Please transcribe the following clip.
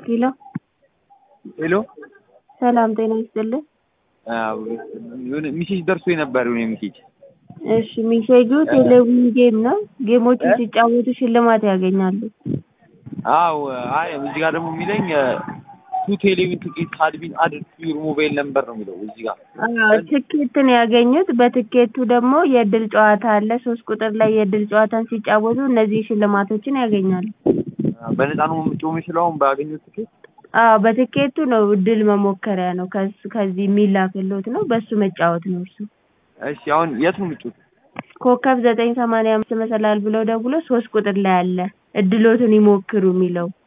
ሄሎ ሄሎ ሰላም ጤና ይስጥልኝ። የሆነ ሚሴጅ ደርሶ የነበር የሆነ ሚሴጅ እሺ ሚሴጁ ቴሌቪዥን ጌም ነው። ጌሞችን ሲጫወቱ ሽልማት ያገኛሉ። አዎ አይ እዚህ ጋር ደግሞ የሚለኝ ቱ ቴሌቪዥን ትኬት ካድ ቢን አድድ ቱ ዩር ሞባይል ነምበር ነው የሚለው እዚህ ጋር አዎ ትኬትን ያገኙት። በትኬቱ ደግሞ የእድል ጨዋታ አለ። ሶስት ቁጥር ላይ የእድል ጨዋታን ሲጫወቱ እነዚህ ሽልማቶችን ያገኛሉ። በነፃ ነው የምጮህ የምችለው አሁን ባገኘሁት ትኬት አዎ በትኬቱ ነው እድል መሞከሪያ ነው። ከሱ ከዚህ የሚላክልዎት ነው። በሱ መጫወት ነው እርሱ። እሺ አሁን የት ነው የምጮህ? ኮከብ ዘጠኝ ሰማንያ አምስት መሰላል ብለው ደውሎ ሶስት ቁጥር ላይ አለ እድሎትን ይሞክሩ የሚለው